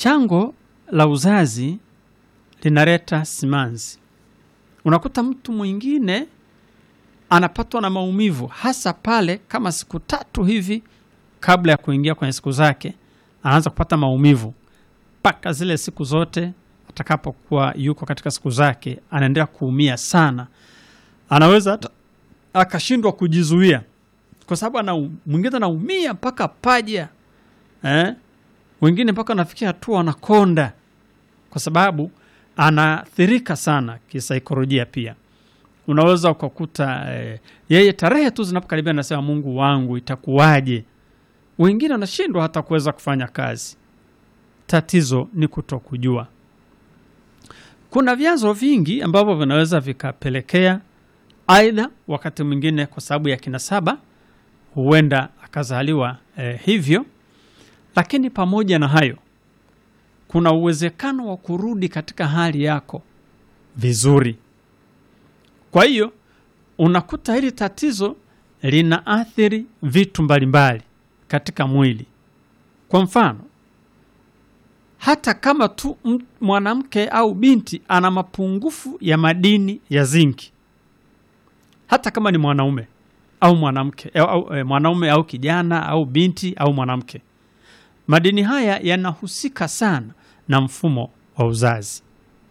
chango la uzazi linaleta simanzi. Unakuta mtu mwingine anapatwa na maumivu hasa pale kama siku tatu hivi kabla ya kuingia kwenye siku zake, anaanza kupata maumivu mpaka zile siku zote atakapokuwa yuko katika siku zake, anaendelea kuumia sana, anaweza hata akashindwa kujizuia, kwa sababu ana mwingine anaumia mpaka paja eh? Wengine mpaka anafikia hatua anakonda, kwa sababu anaathirika sana kisaikolojia pia unaweza ukakuta eh, yeye tarehe tu zinapokaribia anasema Mungu wangu itakuwaje? Wengine wanashindwa hata kuweza kufanya kazi. Tatizo ni kutokujua. Kuna vyanzo vingi ambavyo vinaweza vikapelekea, aidha wakati mwingine kwa sababu ya kinasaba, huenda akazaliwa eh, hivyo. Lakini pamoja na hayo, kuna uwezekano wa kurudi katika hali yako vizuri. Kwa hiyo unakuta hili tatizo linaathiri vitu mbalimbali katika mwili. Kwa mfano, hata kama tu mwanamke au binti ana mapungufu ya madini ya zinki, hata kama ni mwanaume au mwanamke au, au, eh, mwanaume au kijana au binti au mwanamke, madini haya yanahusika sana na mfumo wa uzazi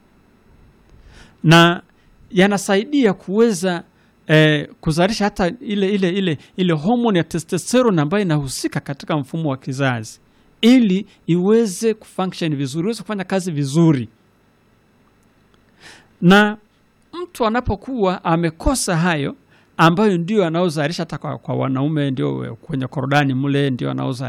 na yanasaidia kuweza eh, kuzalisha hata ile ile ile ile homoni ya testosterone ambayo inahusika katika mfumo wa kizazi ili iweze kufunction vizuri, iweze kufanya kazi vizuri. Na mtu anapokuwa amekosa hayo ambayo ndio anaozalisha hata kwa, kwa wanaume ndio kwenye korodani mle ndio anaozalisha